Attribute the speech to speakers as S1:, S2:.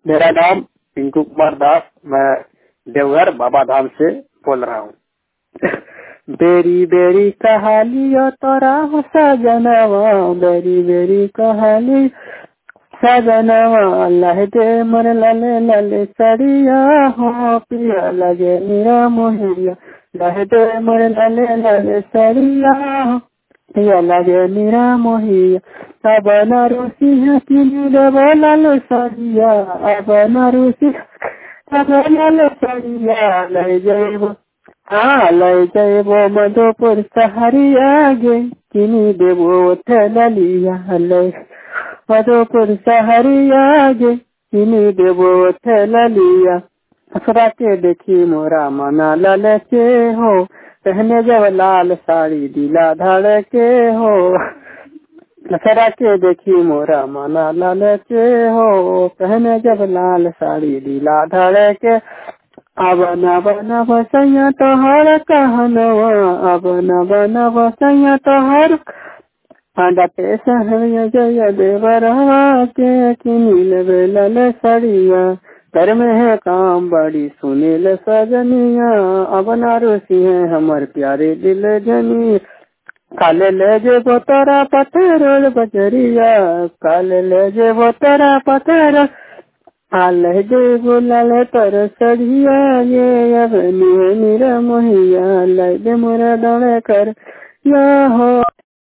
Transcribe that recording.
S1: मेरा नाम पिंकू कुमार दास मैं देवघर बाबा धाम से बोल रहा हूँ बेरी बेरी कहालियो तोरा हो सजनवा बेरी बेरी कहाली सजनवा लह दे मन लले लले सड़िया हो पिया लगे मेरा मोहिया लह दे मन लले लले सड़िया हो पिया लगे मेरा मोहिया अब न रुसी है किनी देवो लाल सड़िया अब न रुसी अब लाल सड़िया ले जाइबो हाँ ले जाइबो मधुपुर सहरिया गे किनी देवो थलिया ले मधुपुर सहरिया गे किनी देवो थलिया असरा के देखी मोरा मना ललचे हो पहने जब लाल साड़ी दिला धड़ के हो असरा के देखी मोरा मना ललचे हो पहने जब लाल साड़ी दिला धड़ के अब न बन बसैया तोहर कहनवा अब न बन बसैया तोहर डटे सहरिया जय देवरवा के किनील बेलल सड़िया घर में है काम बड़ी सुनील सजनिया अब ना रोसी है हमर प्यारे दिल जनी काले ले जे बोतरा पत्थर बजरिया काले ले जे बोतरा पत्थर आल जे बोलाल तर सड़िया ये अब निहे निरा मोहिया ले दे मोरा दौड़े कर या हो